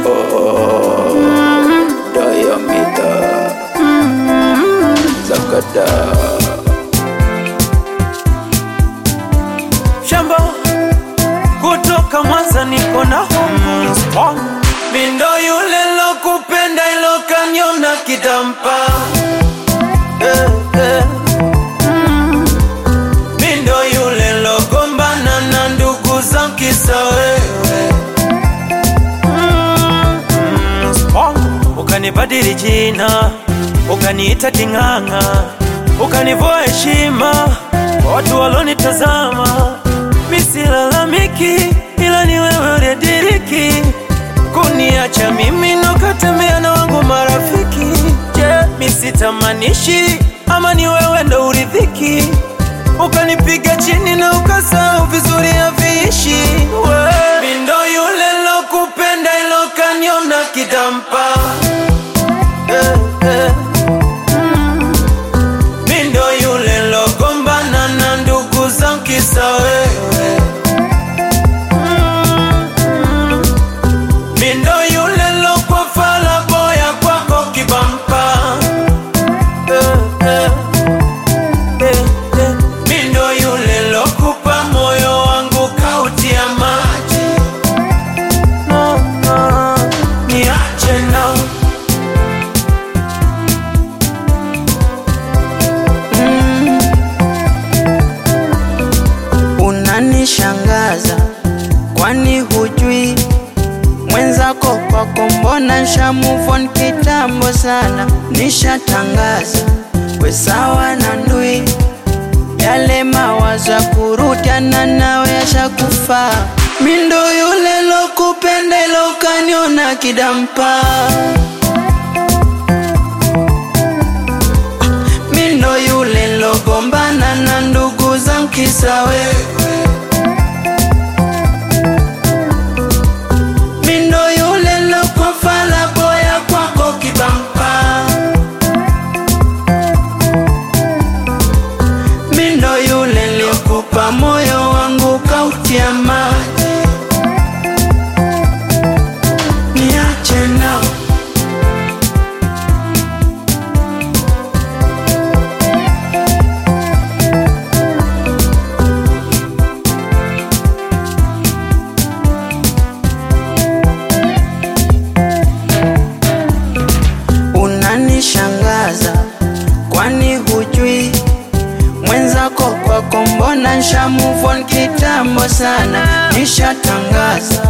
Oh, diameter Zakada shamba kutoka Mwanza niko na homo strong. Mindo yule lokupenda ilo kanyona kitampa eh, eh. Mm. Mindo yule logombana na ndugu za kisa wewe Mm, mm, strong. Ukanibadili jina ukaniita king'ang'a ukanivua heshima kwa watu walonitazama misilalamiki ila ni wewe uliyediriki kuniacha mimi nokatembea na wangu marafiki je misitamanishi ama ni wewe ndo uridhiki ukanipiga chini na ukasahau vizuri haviishi we mindo yule lokupenda ilo kaniona kitampa eh, eh. Mindo yule logombana na ndugu za kisa wewe Mm. Mindo yule lokwa fala boya kwako kibampa Eh, eh. Eh, eh. Mindo yule lokupa moyo wangu kautia maji No, no. Niache na unanishangaza kwani hujui mwenzako kwako mbona nsha move on kitambo sana nishatangaza we sawa na ndui yale mawazo ya kurudiana nawe yashakufaa mindo yule lokupenda ilo ukaniona kidampa mindo yule logombana na ndugu za mkisa wewe mindo yule lokwafala boya kwako kibampa mindo yule liokupa moyo wangu kautia maji niache nao unanishangaza kwani hujui mwenzako kwako mbona nsha move on kitambo sana nishatangaza